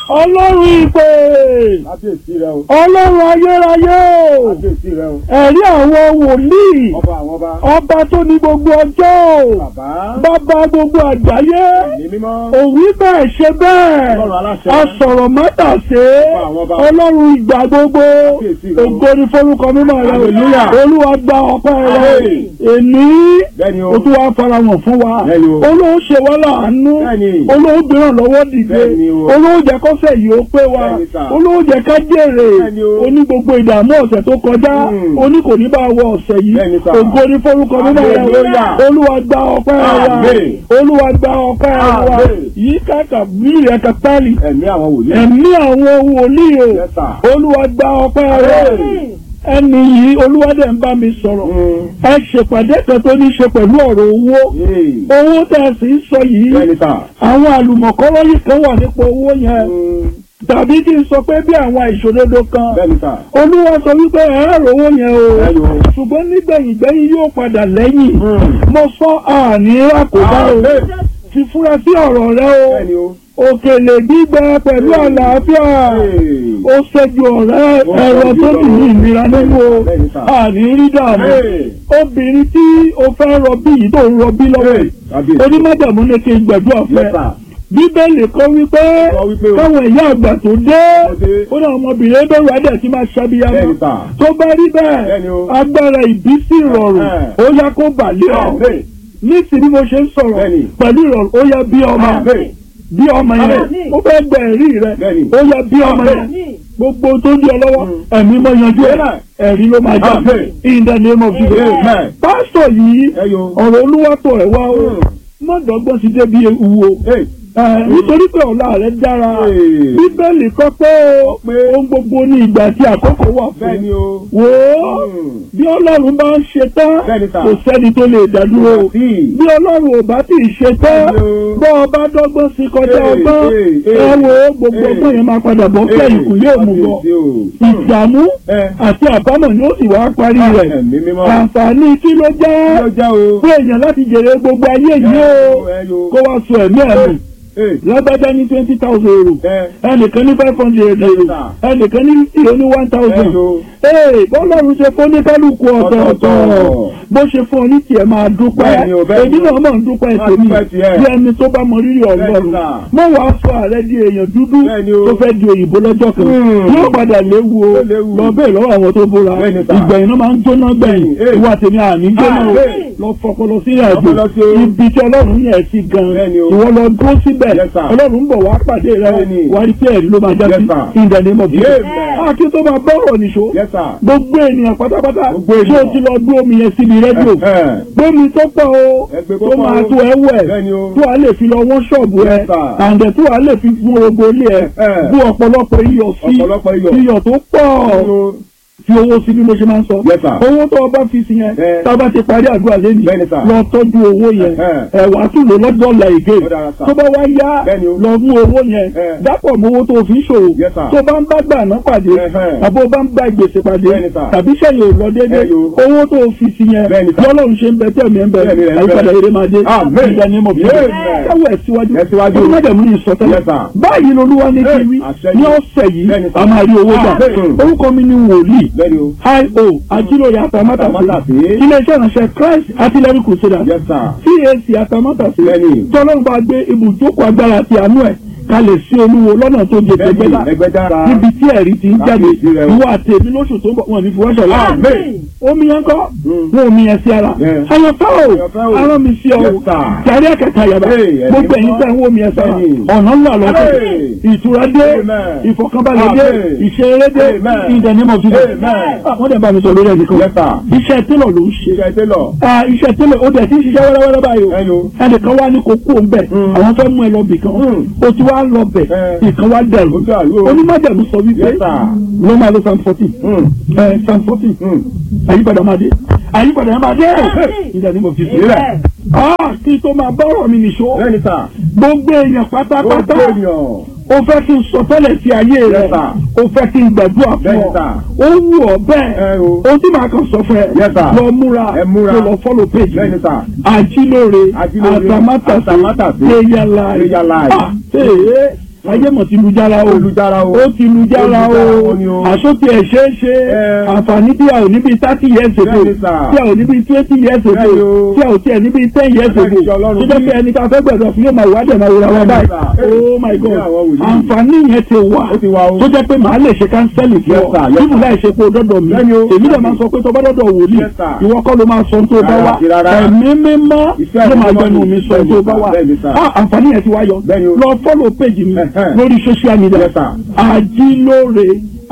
ọlọ́run ìpè kábíyèsí rẹ o ọlọ́run ayérayé o kábíyèsí rẹ o ẹ̀rí àwọn wòlíì ọba àwọn ọba ọba tó ní gbogbo ọjọ́ o bàbá bàbá gbogbo àgbáyé ẹ̀mí mímọ́ òwí bẹ́ẹ̀ ṣe bẹ́ẹ̀ ọlọ́run aláṣẹ asọ̀rọ̀ mọ́tàṣe Ọba àwọn ọba. ọlọ́run ìgbà gbogbo Kábíyèsí rẹ o. ògo ni forúkọ mímọ́ rẹ Hallelujah. olúwa gba ọpẹ́ rẹ Àmín. èní bẹ́ẹ̀ni o o tún wá farahàn fún wa Bẹ́ẹ̀ni o. olóò ṣe wá láàánú Bẹ́ẹ̀ni. olóò gbéràn lọ́wọ́ dìde Bẹ́ẹ̀ni o. olóò jẹ́ kọ́sẹ̀ yìí ó pé wa Bẹ́ẹ̀ni sà. olóò jẹ́ ká jèrè Bẹ́ẹ̀ni o. oní gbogbo ìdààmú ọ̀sẹ̀ tó kọjá Mm. oní kò ní bá wọ ọ̀sẹ̀ yìí Bẹ́ẹ̀ni sà. ògo ni forúkọ mímọ́ rẹ Hallelujah. olúwa gba ọpẹ́ wa Àmín. olúwa gba ọpẹ́ wa Àmín. yìí kàkà bí ẹ̀ka pálí ẹ̀mí àwọn wòlíì ẹ̀mí àwọn wòlíì o Yes, sir. olúwa gba ọpẹ́ rẹ ẹni yìí olúwa dẹ̀ ń bá mi sọ̀rọ̀ Mm. ẹ ṣèpàdé kan tó ní ṣe pẹ̀lú ọ̀rọ̀ owó Yéè. owó tẹ̀ sí ń sọ yìí bẹ́ẹ̀ni sà àwọn àlùmọ̀kọ́rọ́ yìí kan wà nípa owó yẹn Mm. tàbí kí n sọ pé bí àwọn ìṣòdodo kan bẹ́ẹ̀ni sà olúwa sọ wípé ẹ̀rọ owó yẹn o bẹ́ẹ̀ni o ṣùgbọ́n nígbẹ̀yìn gbẹ́yìn yóò padà lẹ́yìn Mm. mo sọ àní àkóbá o Àmín. fi fura sí ọ̀rọ̀ rẹ o bẹ́ẹ̀ni o òkèlè gbígbẹ pẹ̀lú àlàáfíà Yéè. ó ṣẹ́jú ọ̀rẹ́ Ó ẹ̀rọ ṣẹ́jú tó ní ọ̀rọ̀. ìnira nínú o Bẹ́ẹ̀ni sà. àní rí dààmú Yéè. obìnrin tí o fẹ́ rọbí yìí tó ń rọbí lọ́wọ́ Yéè. Kábíyèsí. onímọ̀jàmú ní kí n gbẹ̀dúrà fún Yes, ẹ sir. bíbélì kọ́ wípé Kọ́ wípé o. káwọn ìyá àgbà tó dé Tó dé. ó ní àwọn ọmọbìnrin bẹ̀rù adẹ̀ tí máa ṣàbíyamọ Bẹ́ẹ̀ni sà. tó bá rí bẹ́ẹ̀ Bẹ́ẹ̀ni o. agbára ìbísí ìrọ̀rùn Ẹ̀hẹ́n. ó yá kó bàlẹ́ ọ Àmín. nísìnyí mo ṣe ń sọ̀rọ̀ Bẹ́ẹ̀ni. pẹ̀lú ìrọ̀rùn ó yá bí ọmọ Àmín. bí ọmọ yẹn Àmín. ó fẹ́ gbẹ ẹ̀rí rẹ Bẹ́ẹ̀ni. ó yá bí ọmọ yẹn gbogbo tó ń di ọ lọ́wọ́ ẹ̀mí mọ yanjú ẹ̀ Amen. ẹ̀rí ló máa jà Amen. in the name of Jesus Amen. pásítọ̀ yìí ẹyọ ọ̀rọ̀ olúwàtọ̀ ẹ̀ wá o mọ̀dọ́gbọ́n ti débi ewu o Hey. Ẹ, nítorí pé ọ̀la rẹ̀ dára Hey. bíbélì kọ́ pé o Pé. ohun gbogbo ní ìgbà tí àkókò wà fún bẹ́ẹ̀ni o wò ó Mm. bí ọlọ́run bá ń ṣe tán Bẹ́ẹ̀ni sà. kò sẹ́ni tó lè dádúró Sí. bí ọlọ́run ò bá tì í ṣe tán Bẹ́ẹ̀ni o. bọ́ ọ bá dọ́gbọ́n sí kọjá Hey, ọgbọ́n hey, ẹ hey. wo gbogbo Hey. ọgbọ́n yẹn máa padà bọ́ kẹ́yìn kù yóò mú bọ́ Kábíyèsí o. ìdààmú Ẹ. àti àbámọ̀ ni ó sì wá parí rẹ̀ ẹ̀mí mímọ́ àǹfààní kí ló kí jẹ́ ló jẹ́ o fún èèyàn láti jèrè gbogbo ayé yìí o ẹyọ kó wá sọ ẹ̀mí ẹ̀mí Hey. lágbájá ní twenty thousand euro Ẹ. ẹnìkan ní five hundred euro ẹnìkan ní fifty ó ní one thousand Ẹyọ. ee bọ́lọ́run ṣe fún oníkálukú ọ̀tọ̀ọ̀tọ̀ Ọ̀tọ̀ọ̀tọ̀. bó ṣe fún ọ ní tiẹ̀ máa dúpẹ́ Bẹ́ẹ̀ni o, bẹ́ẹ̀ni èmi o. náà mọ̀ ń dúpẹ́ Máa tèmi dúpẹ́ tiẹ̀. bí ẹni tó bá mọ rírì ọlọ́run Bẹ́ẹ̀ni sà. mọ̀ wá sọ ààrẹ di èèyàn dúdú Bẹ́ẹ̀ni o. tó fẹ́ di òyìnbó lọ́jọ́ kan Hmm. yóò padà léwu o Ó léwu. lọ bẹ́ẹ̀ lọ́wọ́ àwọn tó bóra Bẹ́ẹ̀ni sà. ìgbẹ̀yìn náà máa ń jóná gbẹ̀yìn Bẹ́ẹ̀ni. ìwà tèmi àní jóná o Ah, bẹ́ẹ̀. lọ fọpọlọ sí ìrìnàjò Fọpọlọ sí o. ibi tí ọlọ́run yẹn sí gan Bẹ́ẹ̀ni o. ìwọ lọ dúró síbẹ̀ Yes, sir. ọlọ́run ń bọ̀ wá pàdé rẹ Bẹ́ẹ̀ni. wá rí pé ẹ̀rí ló máa já Yes, sí sir. in the name of Jesus. Amen. a kí tó máa bá ọ̀rọ̀ nìṣó Yes, sir. gbogbo ènìyàn pátápátá Gbogbo tí o ènìyàn. ti lọ gbé omi yẹn síbi rédíò Ẹ. gbómi tó pọ̀ o Ẹgbẹ́ tó tó pọ̀ máa o. tó ẹ wẹ̀ Bẹ́ẹ̀ni o. tó a lè fi lọ wọ́n ṣọ́ọ̀bù ẹ Yes, sir. àǹdẹ̀ tó a lè fi fún gbogbo ilé ẹ Ẹ. bú ọ̀pọ̀lọpọ̀ iyọ̀ sí Ọ̀pọ̀lọpọ̀ iyọ̀. iyọ̀ tó pọ̀ Ẹyọ. fi owó sí bí mo ṣe máa ń sọ Yes, sir. owó tó o bá fi sí yẹn Ẹ. tá a bá ti parí àdúrà lẹ́nu Bẹ́ẹ̀ni, sir. lọ tọ́jú owó yẹn Ẹhẹ́. ẹ wàá tún lò lọ́dọ̀ ọ̀la ìgé Ó dára, sir. tó bá wá yá Bẹ́ẹ̀ni o. lọ mú owó yẹn Ẹ. dápọ̀ mọ́ owó tó o fi ń ṣòwò Yes, sir. tó bá ń bá gbà náà pàdé Ẹhẹ́. àbó bá ń bá gbèsè pàdé Bẹ́ẹ̀ni, sir. tàbí sẹ́yìn ò lọ déédéé Ẹyọ. owó tó o fi sí yẹn Bẹ́ẹ̀ni, sir. lọ́lọ́run ṣe ń bẹ tẹ̀mí ẹ̀ ń bẹ Tẹ̀mí rẹ̀ ń bẹ. àyípadà eré máa dé Amen. ìgbà ní mọ̀ bí Amen. káwọ́ ẹ̀ síwájú Ẹ̀ síwájú. ọdún mẹ́jẹ̀mú ní ìsọtẹ́lẹ̀ Yes, sir. báyìí lolúwa ní kí wí àṣẹ ní yìí. ọ̀sẹ̀ yìí Bẹ́ẹ̀ni, sir. a máa rí owó gbà Amen. orúkọ mi ni wòlíì Bẹ́ẹ̀ni o. io ajílòyè àtàmátàsí Àtàmátàsí. iléeṣẹ́ ìránṣẹ́ christ artillery crusaders Yes, sir. cac àtàmátàsí Bẹ́ẹ̀ni. tọ́lọ́run bá gbé ibùjókòó agbára àti àánú ẹ̀ kalẹ̀ sí olúwo lọ́nà tó jẹ Bẹ́ẹ̀ni, tẹ́gbẹ́lá ẹgbẹ́dára. níbi tí ẹ̀rí ti ń jáde Kábíyèsí rẹ o. ìwọ àti èmi lóṣù tó ń bọ̀ wọn ní fi wáṣọ láàrin Amen. omi yẹn kọ́ Mm. wọn omi yẹn sí ara Yeah. àyànfẹ́ o Àyànfẹ́ o. arán mi sí ọ Yes, sir. jàrí ẹ̀kẹta yàrá Hey, ẹ̀mí gbogbo ẹ̀yin mọ́. tẹ̀ ń wọ omi yẹn sára Bẹ́ẹ̀ni. ọ̀nà ńlá lọ́sẹ̀ Hey. ìtura dé Amen. ìfọ̀kànbalẹ̀ dé Amen. ìṣeré dé Amen. in the name of Jesus Amen. Ah, wọ́n dẹ̀ bá mi sọ lórí ẹnìkan Yes, sir. iṣẹ́ télọ̀ ló ń ṣe Iṣẹ́ télọ̀. Ah, iṣẹ́ télọ̀ ó dẹ̀ ti ń ṣiṣẹ́ wẹ́rẹ́wẹ́rẹ́ báyìí o Ẹyọ. ẹnìkan wá ní kó kú òun bẹ̀ Mm. àwọn fẹ́ mú ẹ lọ bì kan Mm. o ti wá lọ bẹ̀ Eh. ìkan wá dẹ̀rù Ó dàrú o. onímọ̀jẹ̀mú sọ wípé Yes, sir. ló máa lo psalm fourteen Mm. psalm fourteen Mm. àyípadà máa dé àyípadà máa dé in the name of Jesus. Ìrẹ̀. Ah, kí tó máa bá ọ̀rọ̀ mi nìṣó Bẹ́ẹ̀ni, sir. gbogbo èèyàn pátápátá Gbogbo ènìyàn. o fẹ́ kí n sọ tẹ́lẹ̀ sí ayé rẹ Yes, sir. o fẹ́ kí n gbàdúrà fún Bẹ́ẹ̀ni, ọ sir. ó wù ọ Ẹ bẹ́ẹ̀ o. o tí màá kàn sọ fún ẹ Yes, sir. lọ múra Ẹ múra. kó lọ follow page Bẹ́ẹ̀ni, sir. àjílóore Ajílóore, àtàmátàsí Àtàmátàsí, prayer life Prayer life. Ah, ee ayé mọ̀ ti lu jára o Olùjára o. ó ti lu jára o Olùjára ni o. àsókè ẹ̀ ṣeé ṣe Ẹ. àǹfààní tí a ò níbi thirty years ago Bẹ́ẹ̀ni sà. tí a ò níbi twenty years ago Bẹ́ẹ̀ni o. tí a ò tiẹ̀ níbi ten years ago Bẹ́ẹ̀ni sọ Ọlọ́run tó jẹ́ bí. pé ẹni ká fẹ́ gbẹ̀dọ̀ fún yóò máa wá dẹ̀ máa wúra wá Bẹ́ẹ̀ni báyìí sà. oh my god Bí àwọn wòlíì. àǹfààní yẹn ti wà Ó ti wà o. tó jẹ́ pé màá lè ṣe kánsẹ́lì fún Yes, ọ sir. Yes, bíbù láì ṣe pé o dọ́dọ̀ mi Bẹ́ẹ̀ni o. èmi dẹ̀ máa sọ pé tó bá dọ́dọ̀ wòlíì Yes, sir. ìwọ kọ́ ló máa sọ ohun tó bá Rárá wá àti rárá. ẹ̀mí mímọ́ Ìfẹ́ ló máa mímọ́ gbẹnu ni. mi sọ ohun tó bá wá Bẹ́ẹ̀ni, sir. Ah, àǹfààní yẹn ti wá yọ Bẹ́ẹ̀ni o. lọ fọ́lọ̀ péjì mi Ẹ̀hẹ́. lórí social media Yes, sir. àjílóore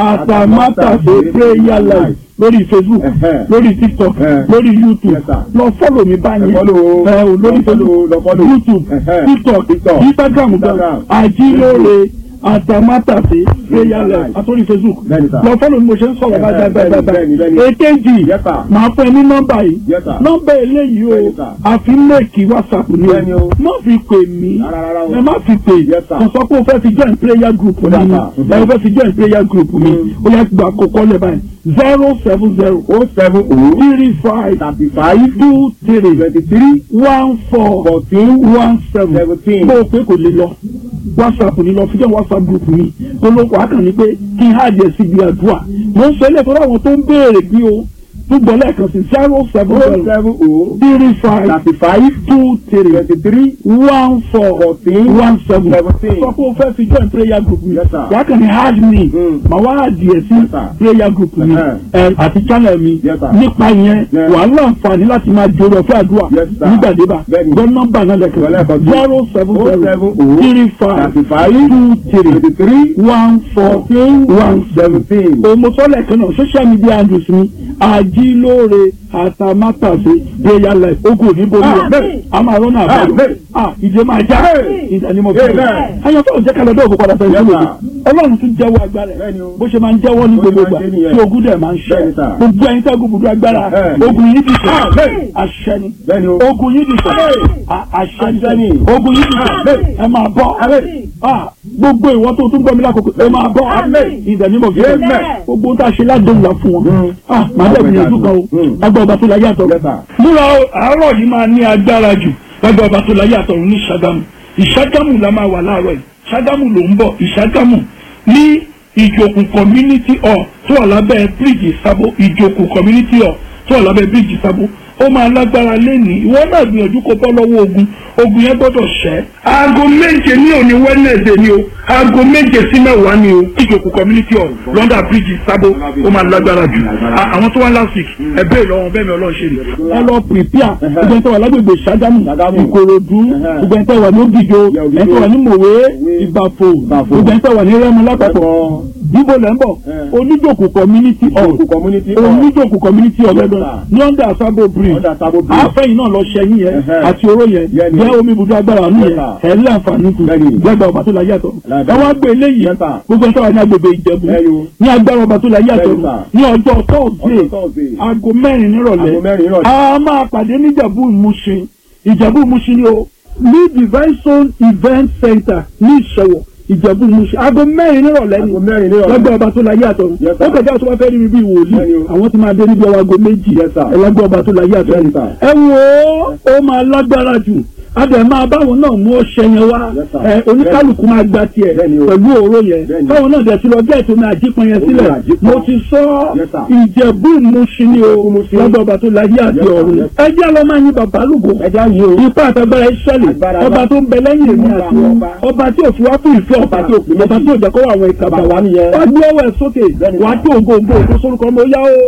àtàmátàsé prayer life lórí facebook Ẹ̀hẹ́. lórí tiktok Ẹ̀hẹ́. lórí youtube Yes, sir. lọ fọ́lọ̀ mi báyìí Ẹ follow o. ẹ o lórí Lọ follow o, lọ facebook follow. youtube Ẹ̀hẹ́. tiktok TikTok. instagram gan Instagram. àjílóore àtàmátàsé prayer life Life. àtòrí facebook Bẹ́ẹ̀ni, sir. lọ fọ́lọ̀ mi mo ṣe ń sọ̀rọ̀ Ẹ̀hẹ́, báyìí báyìí bẹ́ẹ̀ni, báyìí bẹ́ẹ̀ni. èkejì Yes, sir. màá fún ẹ ní nọ́mbà yìí Yes, sir. nọ́mbà eléyìí o Bẹ́ẹ̀ni, sir. àfi mẹ́ẹ̀kì whatsapp ni Bẹ́ẹ̀ni o o. má fi pè mí Rárá, rárá o. ẹ má fi pè Yes, sir. kò sọ pé o fẹ́ fi join prayer group mi Yes, ni sir. ẹ o fẹ́ fi join prayer group mi Mm. ó yẹ gba àkókò lẹ́ báyìí zero seven zero O seven O three five thirty five two three twenty three one four fourteen one seven seventeen. bó o pé kò lè lọ whatsapp ni lọ fi jẹ́ whatsapp group mi olóko akàn ní pé kí n hàjẹ́ síbi àdúrà mo ń sọ ilé ìtọ́jú àwọn tó ń béèrè bí o tún gbọ́ lẹ́ẹ̀kan sí zero seven O zero seven O three five thirty five two three twenty three one four fourteen one seven seventeen. sọ pé o fẹ́ fi join prayer group mi Yes, sir. wàá kàn ní hard me Mm. màá wá adìẹ sí Yes, sir. prayer group mi Uh-huh. ẹ, àti channel mi Yes, sir. nípa yẹn Yes. wàá láǹfààní láti máa jòrò ọ̀fẹ́ àdúrà Yes, sir. nígbàdébà Bẹ́ẹ̀ni. gbọ́ nọ́mbà náà lẹ́kọ̀ọ́ Lẹ́ẹ̀kan sí. zero seven O zero seven O three five thirty five two three twenty three one fourteen one seven seventeen. òmùsọ́lẹ̀ kan náà social media handles mi àjílóore àtàmátàsé prayer life ogun òní borí Amen. rẹ̀ a máa rọ́nà àbáyọ Amen. ah ìdè máa já Amen. ìdánimọ̀ Amen. bẹ́ẹ̀ ayọ̀tọ̀ ò jẹ́ ká lọ dé òkú padà fẹ́ Yes, sílẹ̀ sir. ọlọ́run tún jẹ́wọ́ agbára ẹ̀ Bẹ́ẹ̀ni o. bó ṣe máa ń jẹ́wọ́ ní Bó ṣe gbogbo máa ìgbà ń ṣe nìyẹn. tí ogun dẹ̀ máa ń ṣe Bẹ́ẹ̀ni, sir. gbogbo ẹ̀yin tẹ́ gbogbo agbára Bẹ́ẹ̀ni. ogun yìí ti sọ Amen. àṣẹ ni Bẹ́ẹ̀ni o. ogun yìí ti sọ Amen. à- àṣẹ Àṣẹ ni ni. ogun yìí ti sọ Amen. ẹ máa bọ́ Amen. Ah, gbogbo ìwọ tó tún gbọ́ mi lákòókò ẹ máa bọ́ Amen. ìdánimọ̀ bí Amen. gbogbo tá a ṣe ládùn là fún wọn Mm. Ah, màá dẹ̀ gbìyànjú kan o Mm. lágbà ọba tó la yàtọ̀ Yes, sir. múra o, àárọ̀ yìí máa ní agbára jù lágbà ọba tó la yàtọ̀ ní Ṣàgámù Ìṣàgámù la máa wà láàárọ̀ yìí Ṣàgámù ló ń bọ̀ Ìṣàgámù ní ìjòkù community hall tó wà lábẹ́ bíríìjì sábó ìjòkù community hall tó wà lábẹ́ bíríìjì sábó ó máa lágbára lẹ́nìí ìwọ náà gbìyànjú kó bọ́ lọ́wọ́ ogun ogun yẹn gbọ́dọ̀ ṣẹ́. aago méje ní òní wednesday ni o aago méje sí mẹ́wàá ni o ìjòkù community hall london bridge sábó ó máa lágbára jù À- àwọn tó wá last week ẹ bẹ́ẹ̀ lọ́wọ́ bẹ́ẹ̀ mi ọlọ́run ṣe ni. ẹ lọ prepare gbogbo ẹni tó wà lágbègbè Ṣàgámù Ṣàgámù. ìkòròdú gbogbo ẹni tó wà ní ògìjò Yeah, Ògìjò. ẹni tó wà ní mòwe ìbàfò Ìbàfò. gbogbo ẹni tó wà ní rẹ́mu lápapọ̀ Ẹ̀kọ́. níbo lẹ́ ń bọ̀ Eh. oníjòkù community hall Ìjòkù community hall. oníjòkù community hall Yes, lọ́dọ̀ sir. ní under Sabo bridge Under Sabo Bridge. àfẹ́yìn náà lọ ṣẹ́yìn yẹn Ẹ̀hẹ́. àti oró yẹn Yẹn ni. jẹ́ omi ibùdó agbára nù Yes, yẹn sir. ẹ̀ ń láǹfààní kù Bẹ́ẹ̀ni. gbẹ́gbẹ́ ọba tó la yàtọ̀ Lágbára. ẹ wá gbé eléyìí Yes, sir. gbogbo ẹni tó wà ní agbègbè Ìjẹ̀bú Bẹ́ẹ̀ni o. ní agbára ọba tó la yàtọ̀ Bẹ́ẹ̀ni, sir. ní ọjọ́ Ọjọ́ tọ́ọ̀dé Thursday. aago mẹ́rin nírọ̀lẹ́ Aago mẹ́rin nírọ̀lẹ́. a máa pàdé ní Ìjẹ̀bú Ìmúṣin Ìjẹ̀bú Ìmúṣin ni o ní divine zone event center ní Ìṣẹ̀wọ̀ Ìjẹ̀bú Ìmúṣin aago mẹ́rin nírọ̀lẹ́ ni Aago mẹ́rin nírọ̀lẹ́. lọ́gbà ọba tó la yàtọ̀ Yes, sir. ó kọjá tó bá fẹ́ rí mi bí wòlíì Bẹ́ẹ̀ni o. àwọn ti máa dé níbi ọwọ́ aago méjì Yes, sir. ẹlẹ́gbẹ́ ọba tó la yàtọ̀ Bẹ́ẹ̀ni, sir. ẹ wo ó máa lágbára jù adẹ máa báwọn náà mú ọṣẹ yẹn wá Yes, sir. ẹ oníkálukú máa gba tiẹ̀ Bẹ́ẹ̀ni o. pẹ̀lú òró yẹn Bẹ́ẹ̀ni. báwọn náà dẹ̀ ti lọ gẹ́ẹ̀tì omi àjípọn yẹn Omi sílẹ̀ àjípọn. mo ti sọ Yes, sir. ìjẹ̀bú ìmúṣin ni o Ìmúṣin. lọ́dọ̀ ọba tó láyé àti Yes, sir. ọ̀run Yes. ẹ jẹ́ lọ́ máa yin bàbá lùgò Ẹja yìí o. ipa àtàgbára ìṣẹ̀lẹ̀ Agbára ọba ńlá. tó ń bẹ lẹ́yìn èmi Ọba àti àwọn wọn ọba. ọba tí ò fi wá fún ìfẹ́ ọba tí ò pè ọba tí ò jẹ́ kó wà àwọn ìkàbà Bàbá wa nìyẹn. wá gbé ọwọ́ ẹ̀ sókè Bẹ́ẹ̀ni, wá sir. tó ògo ògo ògo sórúkọ ọmọ yá o.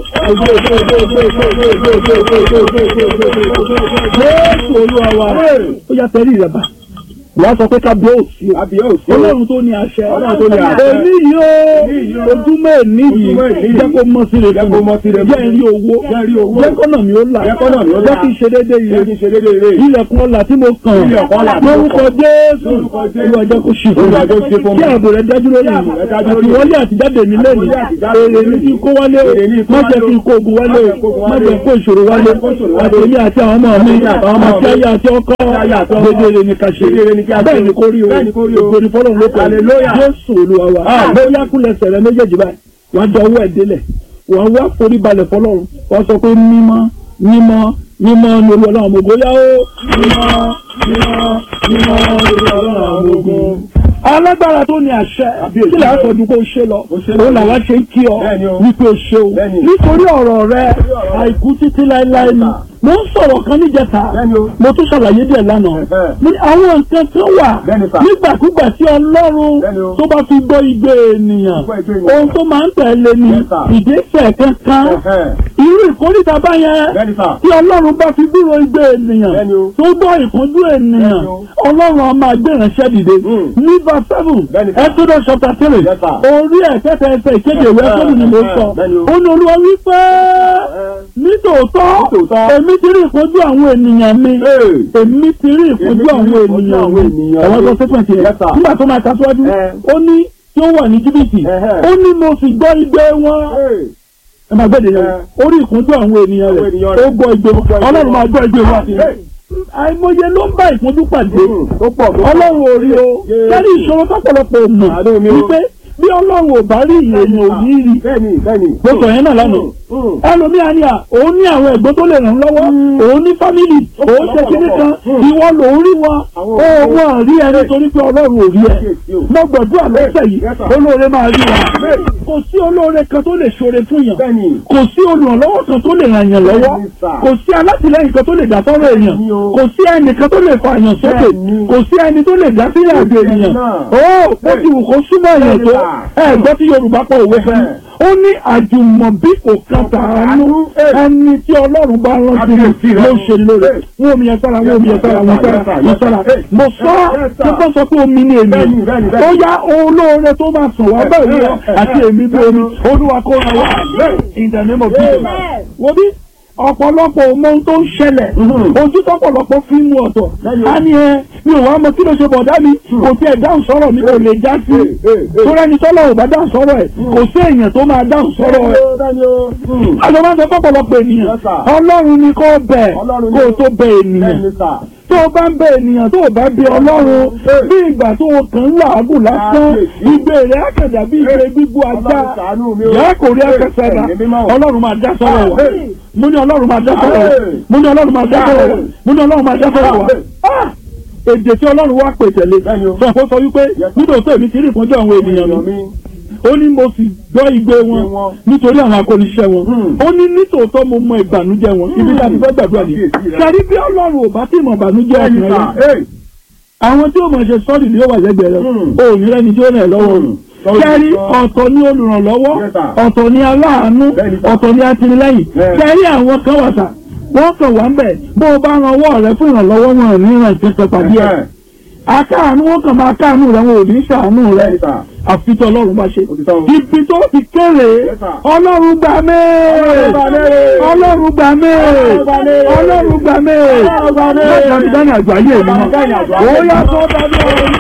Jésù olúwa wa ó yà tẹ́lẹ̀ ìrẹ̀bà wàá sọ pé kábíyèsí o Kábíyèsí o. ọlọ́run tó ní àṣẹ Ọlọ́run tó ní àṣẹ. èmi yìí o Èmi yìí o. ojúmọ́ èní yìí Ojúmọ́ èní yìí. jẹ́ kó mọ́ sí rẹ̀ Jẹ́ kó mọ́ sí rẹ̀ jẹ́ rí owó Jẹ́ rí owó. jẹ́ kọ́nà mi ó là Jẹ́ kọ́nà mi ó là. jẹ́ kí n ṣe déédéé Jẹ́ kí yìí n ṣe déédéé rè. ilẹ̀kùn ọ̀la tí mo kàn Ilẹ̀kùn ọlà tí mo lórúkọ kàn. Jésù Lórúkọ Jésù. olúwa jẹ́ kó ṣì fún Olúwa jẹ́ kó ṣe fún mi mi. kí ààbò rẹ̀ dájú lórí Kí ààbò mi rẹ̀ dájú lórí àti mi. wọlé àtijáde mi lẹ́nu Àti wọlé àtijáde èrè mi. mi kí n kó wálé o Èrè mi kó má wálé jẹ́ o. kí n kó ogun wálé Má jẹ́ kó o ogun má wálé jẹ́ o. kó ìṣòro wálé Má jẹ́ kó ìṣòro wálé. àti èmi àti àwọn ọmọ mi Àti àwọn àwọn ọmọ àti mi. ayé àti ọkọ Àti ayé àti ọkọ. gbẹdẹrẹ ni ká ṣe Gbẹdẹrẹ ni kí a ṣe. bẹ́ẹ̀ ni kó rí o Bẹ́ẹ̀ ni kó rí o. ògbóni fọlọ́run ló kọ́ Hallelujah. Jésù olúwa wa Amen. ó yá kúnlẹ̀ sẹ̀rẹ̀ méjèèjì báyìí wàá dọ̀ ọwọ́ ẹ̀ délẹ̀ wàá wá forí balẹ̀ fọlọ́run wàá sọ pé mímọ́ mímọ́ mímọ́ ni olú ọlọ́run ọmọ ogun yá ó mímọ́ mímọ́ mímọ́ ni olú ọlọ́run ọmọ ogun alágbára tó ní àṣẹ Kábíyèsí. kí lè aṣọ ju kó o ṣe lọ Ó ṣe lọ. òun làwa ṣe ń kí ọ Bẹ́ẹ̀ni o. wípé o ṣe o Bẹ́ẹ̀ni. nítorí ọ̀rọ̀ rẹ ọ̀rọ̀ rẹ. àìkú títí láéláé ni mo ń sọ̀rọ̀ kan níjẹta Bẹ́ẹ̀ni o. mo tún ṣàlàyé díẹ̀ lánàá Ẹ̀hẹ́. ní àwọn nǹkan kan wà Bẹ́ẹ̀ni sà. nígbàkúgbà tí ọlọ́run Bẹ́ẹ̀ni o. tó bá fi gbọ́ igbe ènìyàn Gbọ́ igbe ènìyàn. ohun tó máa ń tẹ̀lé ni Yes, sir. ìgbésẹ̀ kankan Ẹ̀hẹ́. irú ìkórìtà báyẹn Bẹ́ẹ̀ni sà. tí ọlọ́run bá fi dúró igbe ènìyàn Bẹ́ẹ̀ni o. tó gbọ́ ìkúnjú ènìyàn Bẹ́ẹ̀ni o. ọlọ́run á máa gbé ìránṣẹ́ dìde Mm. ní verse seven Bẹ́ẹ̀ni sà. Exodus chapter three Yes, sir. orí ẹ̀kẹ́ta ẹsẹ̀ ìkéde ìwé ẹ̀kọ́dù ni mo sọ Bẹ́ẹ̀ni o. ó ní olúwa wípé nítòótọ́ Nítòótọ́. èmi ti rí ìkúnjú àwọn ènìyàn mi Ee. èmi ti rí ìkúnjú Èmi ti rí àwọn ìkúnjú ènìyàn àwọn mi ènìyàn ẹ̀wọ́n tó mi. sẹ́pẹ̀ tiẹ̀ Yes, sir. nígbà tó máa kásíwájú Eh. ó ní tí ó wà ní jìbìtì Ẹ̀hẹ́. ó ní mo sì gbọ́ igbe wọn Ee. ẹ máa gbẹ́dẹ̀ yẹn Eh. orí ìkúnjú àwọn ènìyàn Àwọn rẹ̀ ènìyàn ó rẹ̀. gbọ́ igbe wọn Ó gbọ́ igbe ọlọ́run wọn. máa gbọ́ igbe wọn àti Hey. àìmọye ló ń bá ìkúnjú pàdé Mm. Tó pọ̀ tó pọ̀. ọlọ́run ò rí o Jésù. kẹ́rì ìṣòro tọ́pọ̀lọpọ̀ mọ̀ Àánú mi o. wípé bí ọlọ́run ò bá rí èèyàn ò ní rí Bẹ́ẹ̀ni bẹ́ẹ̀ni. mo sọ yẹn náà lánàá Mm. ẹlòmíà ni à òun ní àwọn ẹ̀gbọ́n tó lè ràn án lọ́wọ́ òun ní fámìlì òun ṣe kíní kan Mm. ìwọ lòun rí wọn Àwọn ó òbí. wọn rí ẹ nítorí pé ọlọ́run ò rí ẹ Kíyèsí o. mo gbàdúrà lọ́sẹ̀ yìí Yes, sir. olóore máa rí wa Bẹ́ẹ̀ni. kò sí olóore kan tó lè ṣoore fún yàn Bẹ́ẹ̀ni. kò sí olùrànlọ́wọ́ kan tó lè ràn yàn lọ́wọ́ Bẹ́ẹ̀ni, sir. kò sí alátìlẹ́yìn kan tó lè dá sọ́rọ̀ èèyàn Bẹ́ẹ̀ni o. kò sí ẹnìkan tó lè fa èèyàn sókè Bẹ́ẹ̀ni. kò sí ẹni tó lè dá sílẹ̀ àjò Bẹ́ẹ̀ni ènìyàn náà. ó ó ti wù kó súnmọ́ èèyàn tó Bẹ́ẹ̀ni, ẹ gbọ́ tí Yorùbá pọ̀ òwe fún mi ó ní àjùmọ̀bí kò kan tàánú ẹni tí Ọlọ́run bá rántí Kábíyèsí rẹ̀. ló ṣe lóore wọ́n omi yẹn sára wọ́n omi yẹn sára wọ́n sára wọ́n sára mo sọ tó bá sọ pé omi ni èmi Bẹ́ẹ̀ni, bẹ́ẹ̀ni, ó bẹ́ẹ̀ni. yá olóore tó máa sùn wá bẹ́ẹ̀ wíwọ́ àti èmi bí omi Olúwa kó ra wá in the name of Jesus wo bí ọ̀pọ̀lọpọ̀ ọmọ ohun tó ń ṣẹlẹ̀ Mhm. ojú tọ́pọ̀lọpọ̀ fi ń mu ọ̀tọ̀ Bẹ́ẹ̀ni. a ní ẹ mi ò wá mọ kí ló ṣe bọ̀dá mi kò tiẹ̀ dáhùn sọ̀rọ̀ mi kò lè já sí Ee, ee, ee. torí ẹni tọ́lọ̀ ò bá dáhùn sọ̀rọ̀ ẹ̀ kò sí èèyàn tó máa dáhùn sọ̀rọ̀ ẹ̀ Bẹ́ẹ̀ni o. Mm. àjọ máa ń sọ fọ́pọ̀lọpọ̀ ènìyàn Yes, sir. ọlọ́run ni kò bẹ̀ Ọlọ́run ni kó o o. tó bẹ̀ ènìyàn Bẹ́ẹ̀ni sà. tó o bá ń bẹ ènìyàn tó o bá bẹ ọlọ́run Hey. bí ìgbà tó o kàn ń làágùn lásán Kábíyèsí. ìgbé rẹ̀ àkàdà bí ìgbé gbígbó ajá Ọlọ́run ṣàánú mi o. ìyá kò rí akẹsẹ̀dá Ẹ̀mí mímọ́ o. ọlọ́run máa dá sọ́rọ̀ wa Hey. mo ní ọlọ́run máa dá sọ́rọ̀ wa Hey. mo ní ọlọ́run máa dá sọ́rọ̀ wa Hey. mo ní ọlọ́run máa dá sọ́rọ̀ wa Hey. Ah! èdè tí ọlọ́run wá pè tẹ̀lé Bẹ́ẹ̀ni o. sọ fún sọ wípé Yes. nítòótọ́ èmi ti rí ìpọ́njọ́ àwọn ènìyàn mi Ènìyàn mi. ó ní mo sì gbọ́ igbe wọn wọn. nítorí àwọn akóniṣẹ́ wọn Hmm. ó ní nítòótọ́ mo mọ ìbànújẹ́ wọn ibi tí a ti fẹ́ gbàdúrà ni Kábíyèsí rẹ̀. kárí bí ọlọ́run ò bá tí mọ̀ ìbànújẹ́ Bẹ́ẹ̀ni ọkùnrin sà. rẹ̀ Ee. àwọn tí ó mọ̀ ṣe sọ́ọ̀dì ni ó wà lẹ́gbẹ̀ẹ́ rẹ̀ Hmm. ó ní rẹ́ni tí ó rẹ̀ lọ́wọ́ rẹ̀ Sọ́ọ̀dì kẹ́rí sọ. ọ̀tọ̀ ní olùrànlọ́wọ́ Yes, sir. ọ̀tọ̀ ní aláàánú Bẹ́ẹ̀ni, sir. ọ̀tọ̀ ní atìlẹ́yìn Yes. kẹ́rí àwọn kan wà sà wọ́n kàn wá ń bẹ̀ bó o bá ran ọwọ́ rẹ fún ìrànlọ́wọ́ wọn ní ìrìn ìpínpẹ̀ pàdé ẹ̀ Ẹ̀hẹ́. akáàánú wọn kàn máa káàánú rẹ wọn ò ní ṣàánú rẹ Bẹ́ẹ̀ni sà. àfi tí ọlọ́run bá ṣe. Òtítọ́ o. ibi tó ti kéré Yes, sir. ọlọ́run gbà mí Ọlọ́run gbà mí. ọlọ́run gbà mí Ọlọ́run gbà mí. ọlọ́run gbà mí Ọlọ́run gbà mí. lọ́jà mi dáná àgbà ayé mi Ọlọ́run dáná àgbà ayé ó mi. yá sọ dájú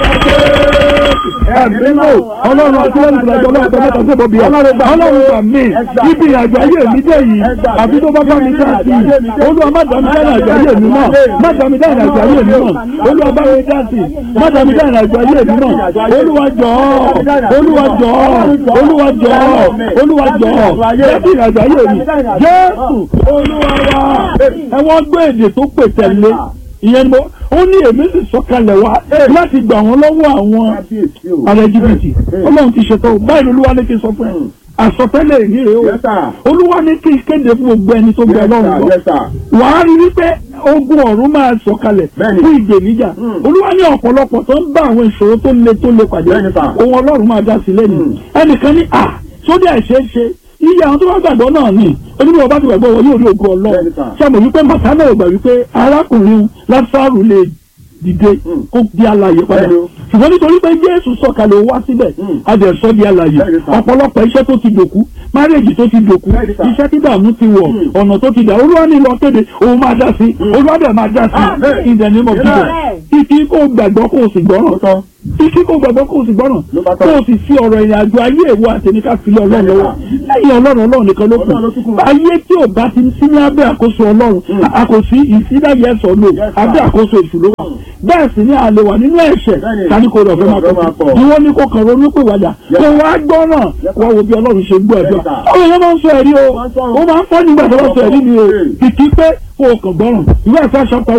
ẹ̀mí mò ọlọ́run àti lẹ́nu ìgbàjọ ọlọ́run tó mẹ́ta tó bọ̀bí ẹ̀ ọlọ́run gbà mí ibi àgbà ayé mi dé yìí àbí tó bá bá mi dá sí i olúwa má dá mi dáná àgbà ayé mi mọ́ má dá mi dáná àgbà ayé mi mọ́ olúwa bá mi dá sí i má dá mi dáná àgbà ayé mi mọ́ olúwa jọ̀ọ́ olúwa jọ̀ọ́ olúwa jọ̀ọ́ olúwa jọ̀ọ́ jẹ́bi ìrìnàjò ayé mi jésù olúwa wa ẹ̀wọ̀n gbé èdè tó pè tẹ̀lé ìyẹn ni mo ó ní èmi sì sọ̀kalẹ̀ wá láti gbà wọ́n lọ́wọ́ àwọn Kábíyèsí o. ààrẹ jìbìtì ọlọ́run ti ṣètò báyìí olúwa ní kí n sọ fún ẹ àsọtẹ́lẹ̀ ìrírè o Yes, sir. olúwa ní kí n kéde fún gbogbo ẹni tó gbẹ Yes, ọlọ́run sir. lọ Yes, sir. wàá rí wípé ogun ọ̀run máa sọ̀kalẹ̀ Bẹ́ẹ̀ni. fún ìgbèníjà Mm. olúwa ní ọ̀pọ̀lọpọ̀ tó ń bá àwọn ìṣòro tó le tó le pàdé Bẹ́ẹ̀ni, sir. ohun ọlọ́run máa dá sí lẹ́nu Mm. ẹnìkan ní à sódì àìṣeéṣe iye àwọn tó bá gbàgbọ́ náà ni onímọ̀ bá ti gbàgbọ́ wọn yóò rí ogun ọlọ́run Bẹ́ẹ̀ni, sir. ṣé àmọ̀ wípé màtánà ò gbà wípé arákùnrin lásàrù lè dìde Mm. kó di alààyè padà Bẹ́ẹ̀ni o. ṣùgbọ́n nítorí pé jésù sọ̀kalẹ̀ ó wá síbẹ̀ Mm. adẹ̀sọ́ di alààyè Bẹ́ẹ̀ni, sir. ọ̀pọ̀lọpọ̀ iṣẹ́ tó ti dòkú márèjì tó ti dòkú Bẹ́ẹ̀ni, sir. iṣẹ́ tí dààmú ti wọ̀ Mm. ọ̀nà tó ti dà olúwa ní lọ kéde òun máa dá sí olúwa dẹ̀ máa dá sí Amen. in the name of Jesus Amen. kíkí kó gbàgbọ́ kó o sì gbọ́ràn Lóòótọ́. kíkí kó gbàgbọ́ kó o sì gbọ́ràn Ló bá tọ́. kó o sì fi ọ̀rọ̀ ìrìn àjò ayé ìwọ àtẹnika filẹ̀ ọlọ́run lọ́wọ́ lẹ́yìn ọlọ́run ọlọ́run nìkan ló kù Ọlọ́run ló tún kù. ayé tí ò bá ti sí ní abẹ́ àkóso ọlọ́run àkòsí ìsídàyẹ ẹ̀sọ́ lò Yes, sir. abẹ́ àkóso ìṣúlò wà bẹ́ẹ̀ sì ni àlè wà nínú ẹ̀ṣẹ̀ Bẹ́ẹ̀ni. tani kò rọ̀ fẹ́ máa Ọ̀fẹ́ máa pọ̀ pọ̀. ni wọ́n ní kó kàn ronú pé wàjà Yes. kó wá gbọ́ràn Yes, wá wo bí ọlọ́run ṣe gbọ́ ẹ̀dọ́ Yes, sir. àwọn èèyàn máa ń sọ ẹ̀rí o Wọ́n sọ. ó máa ń fọ́ nígbà tó bá sọ ẹ̀rí ni o Yes. kìkì pé kó o kàn gbọ́ràn ìwé ẹ̀fẹ́ chapter one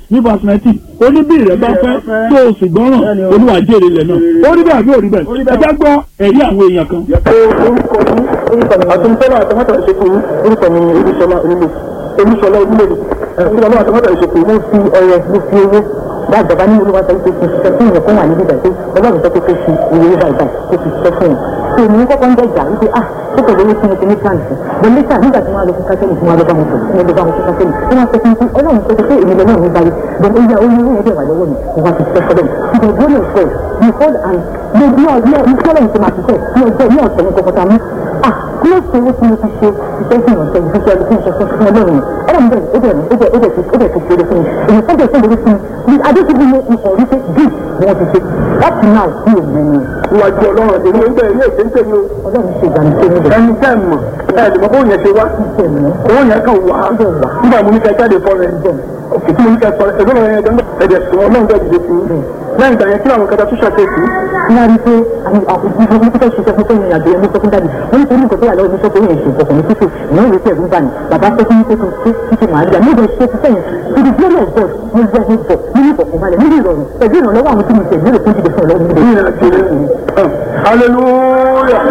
ní verse nineteen ó ní bí ìrẹ́ bá fẹ́ tó o sì gbọ́ràn olúwa jèrè ilẹ̀ náà ó rí bẹ́ẹ̀ àbí ò rí bẹ́ẹ̀ ẹ jẹ́ gbọ́ ẹ̀rí àwọn èèyàn kan. orúkọ mi orúkọ mi àtúntọ́lá àtọ́mọ́tà ìṣèkù orúkọ mi ni olúṣọlá onílé olúṣọlá onílé olúṣọlá àtọ́mọ́tà ìṣèkù mo fi ọrẹ mo fi owó bá bàbá ní olúwa sọ pé kí n ṣiṣẹ́ fún ìyẹn fún wà níbí báyìí pé ọlọ́run sọ pé kó fi ìwé báyìí báyìí kó fi ṣiṣẹ́ fún yẹn tó èmi kọ́kọ́ ń dẹ̀jà wípé ah ó kò lówó tí mo ti ní plan sí but later nígbà tí wọ́n á lọ fún kásẹ́lì tí wọ́n á lọ bá wọn sọ tí wọ́n lọ bá wọn fún kásẹ́lì tí wọ́n á sọ fún mi pé ọlọ́run sọ pé èmi lọ́nà mi báyìí but ó yẹ ó yẹ ó yẹ wà lọ́wọ́ mi mo wá ti ṣiṣẹ́ fọ́lọ́ mi the glory of God the whole and the blood ní ọ̀sẹ̀ fọ́lọ́ mi ti máa ṣiṣẹ́ ní ọjọ́ ní ọ̀sẹ̀ ní kọ́kọ́ta mi ah kí ló ṣe owó tí mo ti ṣe iṣẹ́ fún ìrànṣẹ́ ìfúnṣẹ́ ọdún fún ìṣẹ́fún fún ọlọ́run ọlọ́run bẹ̀rẹ̀ ó bẹ̀rẹ̀ ó bẹ̀rẹ̀ ó bẹ̀rẹ̀ ó bẹ̀rẹ̀ tó ṣe fún mi èyí tó bẹ̀rẹ̀ tó lórí fún mi adéṣubú ní ikọ̀ wípé bí wọ́n ti ṣe up to now bí òun ẹni Ìwájú ọlọ́run ọ̀dẹ̀ ní ẹgbẹ́ ilé ìṣe ń tẹ̀lé o. ọlọ́run ṣe ìgbàlù tó níbẹ̀ Ẹni tẹ́ mọ̀ ẹ lè mọ bó yẹn ṣe wá. ṣiṣẹ́ mi Owó yẹn kàn wá. Nígbà mo ní kẹ́ jáde fọ́ rẹ̀. Òkè tí mo ní kẹ́ sọ ẹgbẹ́ lọ́wọ́ yẹn ẹgbẹ́ ẹ̀dẹ̀ sọ ọlọ́run bẹ́ẹ̀ dìde fún mi. Lẹ́yìn ìgbà yẹn kí àwọn kẹta tó ṣàkóso. wọ́n rí pé àwọn àkókò ìfowópamọ́ tó fẹ́ ṣiṣẹ́ fún fún ìrìn àjò ẹni sọ fún dáàbì wọ́n ní torí nǹkan tó wà lọ́wọ́ mi sọ pé ìrìn àjò ìkọ̀kọ̀ ní títì ìyẹn ìwé tẹ̀gún bá ní bàbá sọ fún mi pé kí n títì màá rí àmì ìdè ṣe ti sẹ́yìn to the glory of God mo jẹ́ mo bọ̀ nínú ìfọ̀kànbalẹ̀ nínú ìrọ̀rùn pẹ̀lú ìrànlọ́wọ́ àwọn tí mo tẹ̀lé fún jíde fún ọlọ́run níbẹ̀. Ìrìn àjò rẹ̀. Hallelujah.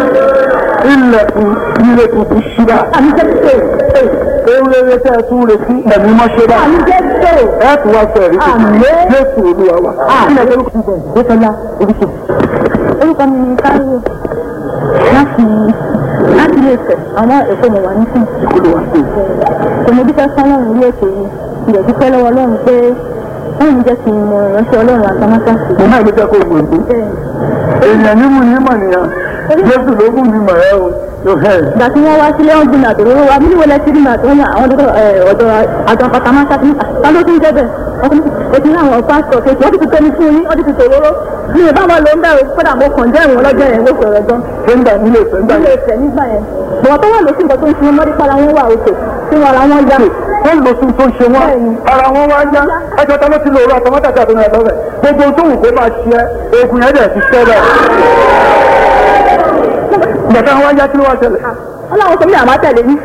Ilẹ̀kùn ilé tuntun ṣíra. àmì jẹ́ pé Ewu rere tẹ́ ẹ tún retí ẹ̀mí mọ́ ṣe bá. àmì jẹ́ pé Ẹ tún wá sọ ẹ̀rí tuntun. Àmín. Jésù Olúwa wa. àmì jẹ́ pé Désọlá oríṣi. orúkọ mi ni Táíwò láti láti ilé Ifẹ̀ àwọn èkó mo wà nísìn Olúwa sí. kò mo dúpẹ́ fún Ọlọ́run ilé ètò yìí ìyẹ̀ dúpẹ́ lọ́wọ́ Ọlọ́run pé wọ́n ń jẹ́ kí n mọ ìránṣẹ́ Ọlọ́run àtàmátàsí Mo máa ń jẹ́ kó o mọ̀ ní. bẹ́ẹ̀ Èèyàn ní mú ní mọ̀ nìyẹn. Jésù ló mú mi mọ̀ ẹ́ o. Yóò hẹ́ ẹ̀. ìgbà tí wọ́n wá sílé wọn gbin àtòrò wa mílíwọ̀ lẹ́sí rí màtí wọ́n ní àwọn ọ̀dọ́ ọ̀dọ̀ àjọ àtàmátàsí ta ló tún jẹ́ bẹ́ẹ̀ ọkùnrin ètò ní àwọn pásítọ̀ kejì wọ́n ti fi tóni fún yín wọ́n ti fi tòróró mi ò bá wọn lò ń bẹ̀rù kódà mo kàn jẹ́ ìwọ̀n lọ́jọ́ yẹn ló sọ̀rọ̀ gan Sẹ́ńdà nílé ìfẹ́ńdà ilé yẹn. Ifẹ̀ nígbà yẹn bọ̀wọ̀ tó wà lóṣù nǹkan tó ń fi wọn mọ́rí para wọn wà òkè tí wọn ara wọn yá Wọ́n lọ sí tó ń ṣe wọ́n. Bẹ́ẹ̀ni. Ara wọn wá yá. Ẹjọ́ ta ló ti lò ó àtọmọ́tà tí a tó ń lọ rẹ̀. Gbogbo ohun tó wù kó máa ṣe ẹ́, oògùn yẹn dẹ̀ ti ṣẹ́ bẹ́ẹ̀. Ìgbà táwọn wá yá kí ló wá ṣẹlẹ̀? ọlọ́run sọ mí àmọ́ tẹ̀lé yín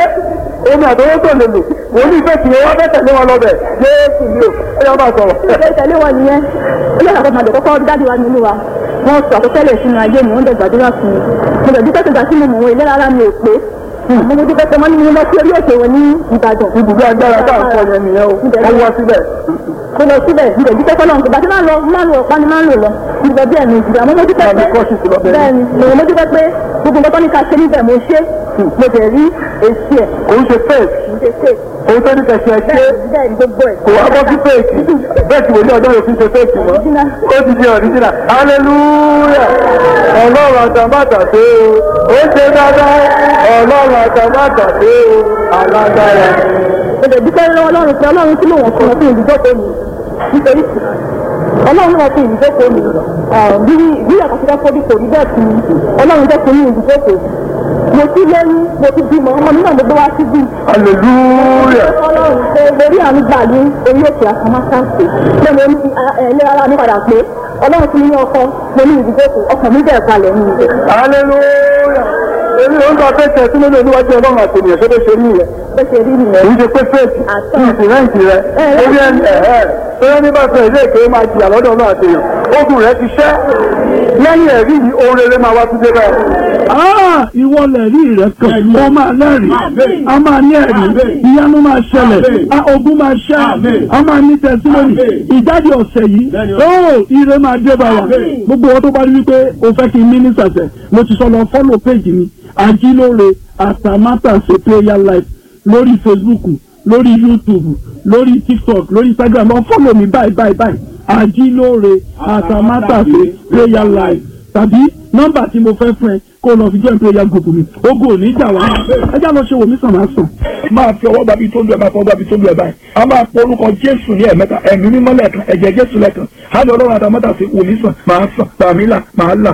Omi àtọwọ́ tó lè lò. Wọ́n ní ìfẹ́ tìwọ́ wá fẹ́ tẹ̀lé wọn lọ́bẹ̀. Jésù ni o. Ẹ yọ máa sọ̀rọ̀. ilé ìtẹ̀lé wọn nìyẹn ilé ìtàkùn màdé kọ́kọ́ dáàdi wa nínú wa wọ́n sọ àkọsẹ́lẹ̀ sínú ayé mi wọ́n dẹ̀ gbàdúrà fún mi mo dẹ̀ dúpẹ́ sọ̀gbà sínú mọ̀ wọn ìlera ara mi ò pé mo mo dúpẹ́ pé wọ́n ní mo lọ sí orí òkè wọn ní Ìbàdàn Ibùdó agbára tá à ń sọ yẹn nìyẹn o. Wọ́n wá síbẹ̀. mo lọ síbẹ̀ mo dẹ̀ dúpẹ́ fọlọ́run ìgbà tí máa ń lọ máa ń lọ ọ̀pá ni máa ń lò lọ nígbà bí ẹ̀mí ìgbà mo mo dúpẹ́ Máa pé ní kọ́ọ̀ṣì sí lọ́bẹ̀. bẹ́ẹ̀ni mo mo dúpẹ́ pé gbogbo nǹkan tó ní ká ṣe níbẹ̀ mo ṣe mo dẹ̀ rí èsì ẹ̀ Òun ṣe fẹ́ẹ̀sì. mo ṣe ṣe Òun tó ní kẹ̀sì ẹ̀ ṣe. bẹ́ẹ̀ni bẹ́ẹ̀ni gbogbo ẹ̀ Kò wá bọ́ sí fẹ́ẹ̀kì. Bẹ́ẹ̀ tí wòlíì ọjọ́ yóò fi ṣe fẹ́ẹ̀kì mọ́. Ó ti di ọ̀ríjìnà. Hallelujah! Ọlọ́run àtàmátà dé o. Ó ṣe dáadáa. Ọlọ́run àtàmátà dé o. Alágbára. mo dẹ̀ dúpẹ́ lọ́wọ́ ọlọ́run pé ọlọ́run tí lòun fún wọn fún ìdíjókòó mi nítorí ọlọ́run náà fún ìdíjókòó mi bí bí àkọsílẹ̀ fọ́bí kò rí bẹ́ẹ̀ fún mi ọlọ́run jẹ́ fún mi ìdíjókòó mo ti lẹ́yìn mo ti bímọ ọmọ mi náà mo gbé wá síbí Hallelujah! ọlọ́run pé lórí àánú gbà ní orí òkè àkàmásáǹsì pé mo ní ẹlẹ́ra ara mi padà pé ọlọ́run fún mi ní ọkọ mo ní ìdíjókòó ọkàn mi bẹ̀rẹ̀ balẹ̀ ní ibẹ̀ Hallelujah! Èmi ò ń gba fẹ́ẹ̀kì ẹ̀sìn lónìí oníwájú ọlọ́run àti ènìyàn ṣé bó ṣe rí ìyẹn. bó ṣe rí nìyẹn Èyí ṣe pé fẹ́ẹ̀kì Àtọ́. ní ìsìnrẹ́ǹtì rẹ̀. Orí ẹni ẹ̀ẹ́ tó yẹ ní bá fẹ́ ilé ìké máa jìyà lọ́dọ̀ náà àti èèyàn. Ogun rẹ̀ ti ṣẹ́. Lẹ́yìn ẹ̀rí yìí, ohun rere máa wá tún dé báyìí. Ah, ìwọ lẹ̀rí rẹ̀ kan ó máa lẹ́rìí a máa ní ẹ̀rí ìyanu máa ṣẹlẹ̀ a ogun máa ṣẹ́ a máa ní tẹ̀sílónì ìjáde ọ̀sẹ̀ yìí ó ire máa dé bá wa gbogbo wọn tó bá rí wípé o fẹ́ kí n mínísà sẹ̀ mo ti sọ lọ fọ́lọ̀ péjì mi ajílóore àtàmátàsé prayer life lórí Facebook lórí YouTube lórí TikTok lórí Instagram lọ fọ́lọ̀ mi báyìí báyìí báyìí ajílóore àtàmátàsé prayer life tàbí nọ́mbà tí mo fẹ́ fún ẹ kó lọ fi join prayer group mi ogun ò ní jà wá ẹjá lọ ṣe wò mí sàn máa sàn. máa fi ọwọ́ gbàbí tó lu ẹ̀ máa fọwọ́ gbàbí tó lu ẹ̀ báyìí a máa pọ orúkọ jésù ní ẹ̀mẹ́ta ẹ̀mí mímọ́ lẹ́ẹ̀kan ẹ̀jẹ̀ jésù lẹ́ẹ̀kan á lọ ọlọ́run àtàmọ́tà sí wò mí sàn máa sàn tàmí là máa là